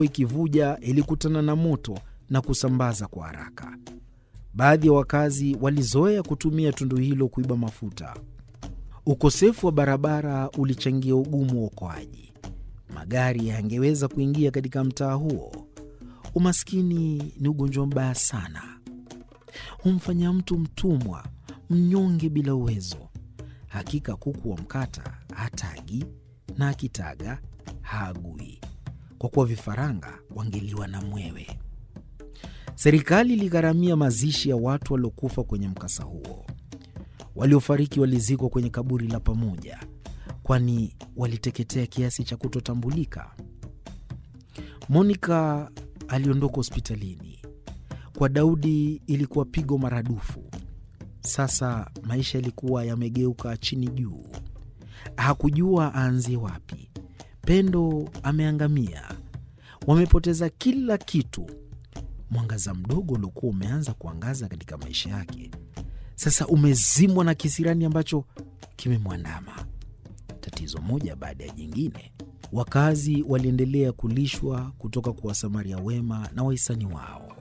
ikivuja ilikutana na moto na kusambaza kwa haraka. Baadhi ya wakazi walizoea kutumia tundu hilo kuiba mafuta. Ukosefu wa barabara ulichangia ugumu wa uokoaji. Magari yangeweza kuingia katika mtaa huo. Umaskini ni ugonjwa mbaya sana, humfanya mtu mtumwa, mnyonge bila uwezo. Hakika kuku wa mkata hatagi na akitaga haagui, kwa kuwa vifaranga wangeliwa na mwewe. Serikali iligharamia mazishi ya watu waliokufa kwenye mkasa huo. Waliofariki walizikwa kwenye kaburi la pamoja, kwani waliteketea kiasi cha kutotambulika. Monica aliondoka hospitalini. Kwa Daudi ilikuwa pigo maradufu. Sasa maisha yalikuwa yamegeuka chini juu, hakujua aanzie wapi. Pendo ameangamia, wamepoteza kila kitu. Mwangaza mdogo uliokuwa umeanza kuangaza katika maisha yake sasa umezimwa na kisirani ambacho kimemwandama. Tatizo moja baada ya jingine. Wakazi waliendelea kulishwa kutoka kwa wasamaria wema na wahisani wao.